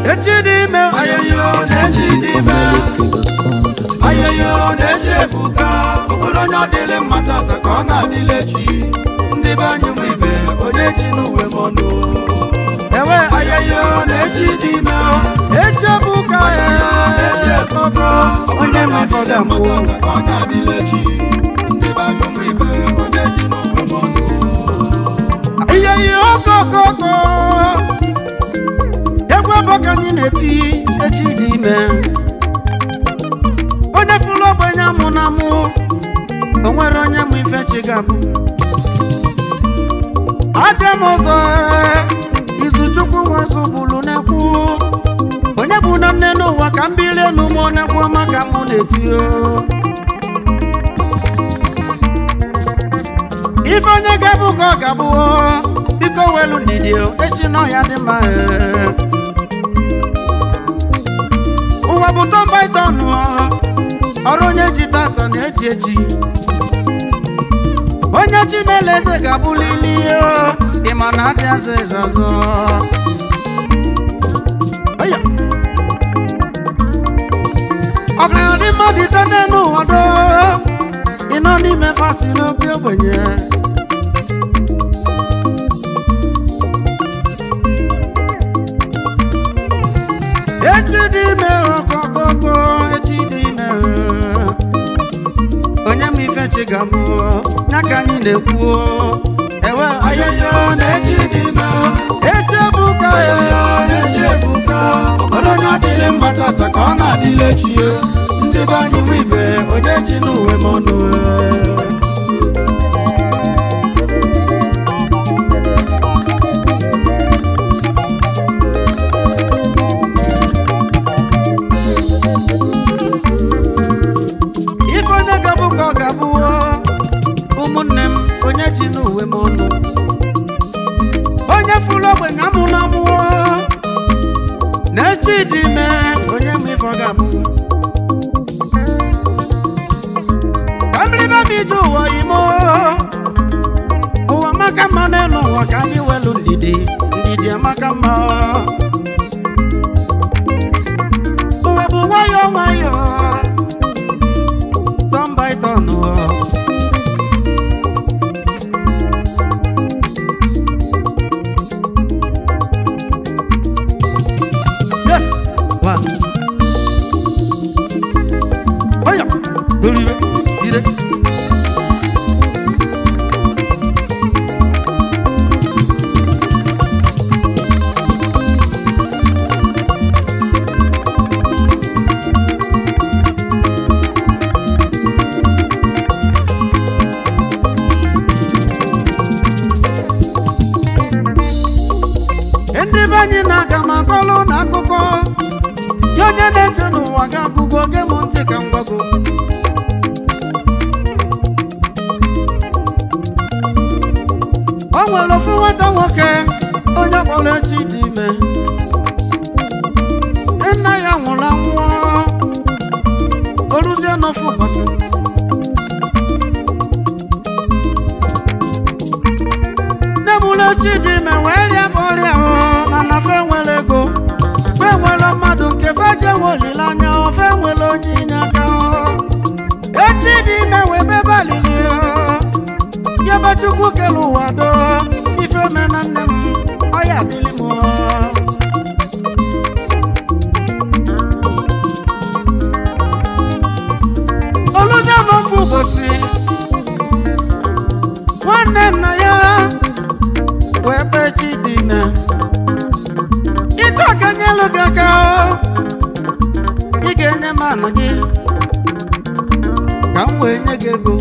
echi dị ime ayoyo na-echi dị ime ayoyo na-eche ebuka okporo onye ọ dịlị mma tata ka ọ na-adịle chi ndị be anyị nwe ibe onye ji n'uwe m ọnụ ewe ayoyo na-echi dị ime echi ebuka ya kọkọ onye ma ifọga mbụ ka ọ na-adịle chi ndị be anyị nwe ibe onye ji n'uwe m ọnụ ihe ihe okokoko egwu ebe ka anyị na-eti echi dị ime onye fụrụ ogbenye amụ na amụ o nwere onye mụ ife chi ga-abụ abịa m ọzọ izu chukwu nwazụ bụrụ na-ekwu onye bụ na nne n'ụwa ka m bilie n'ụmụ onekwu ọma ka mụ na-eti o ife onye ga-abụ ka ọ ga-abụ o. biko welu ndidi o, echi nọ ya dị mma ee. ụwa bụ tọmbaitọnụ ọrụ onye ji tata na-eji eji onye chimele eze ga-abụlili o, ị ma na adị azụ eze ọzọ Oya. ọgaranya dị mmadụ ite n'elu ụwa do ịnọ n'ime fasi n'obi ogbenye echi dị ime ọkọkọkọ echi dị ime onye ma ife chi ga-abụ ya ka anyị na-ekwu ewe ayoyo na echi dị ime echi ebuka ya echi ebuka ọrụ onye ọdịle mma tata ka ọ na-adịle chi ya ndị be anyị nwe ibe onye ji n'uwe m ọnụ ife onye ga-abụ ka ọ ga-abụ ụmụnne m onye ji n'uwe m ọnụ onye fụrụ ogbenye amụ na amụọ na-echi dị ime onye ma ife ọ ga-abụ ka mmiribe m ije ụwa ime ụwa maka mma n'elu ụwa ka anyị welu ndidi ndidi amaka mma ụwa bụ nwayọọ nwayọọ turn by turn. oh. Yes. One. Oh yeah. Believe it. Get it. ndị be anyị na-aga ma kọlụ na akụkọ ya onye na-eche n'ụwa ga-agụgo oge m ntị ka m gwago o nwere ofu nwata nwoke onye kpọrọ echi dị ime nna ya nwụrụ anwụọ o ruzie n'ofu ụbọchị nne m ụlọ chi dị ime wee rịa bụ ọrịa ọ mana fe nwere ego fe nwere mmadụ nke fe je nwe olileanya ọ fe nwere onye inye aka ọ echi dị ime wee bebe alili ọ ya be chukwu kele ụwa do ife me na nne m ọ ya adịlị m ọ oluzie n'ofu ụbọchị nwanne nna ya wee kpee chi dị ime ịtụ aka nyelu gị aka o. ị ga-enye m ala gị ka m wee nye gị ego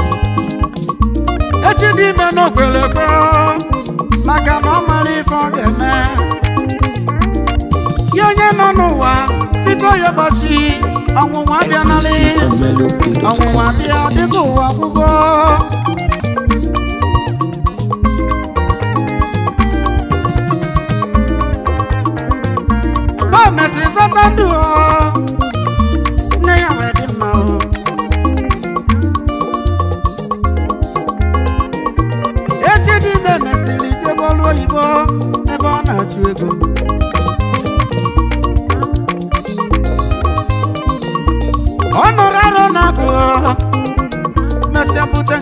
echi dị ime n'okpelekpe maka na ọ mara ife ọ ga-eme ya onye nọ n'ụwa biko ya gbachi ọnwụnwa abịanalị ọnwụnwa bịa dịka ụwa gwụgo o mesịrị zọta ndụ o nne ya wee dị mma o echi dị ime mesịrị jebe ọrụ oyibo ebe ọ na-achụ ego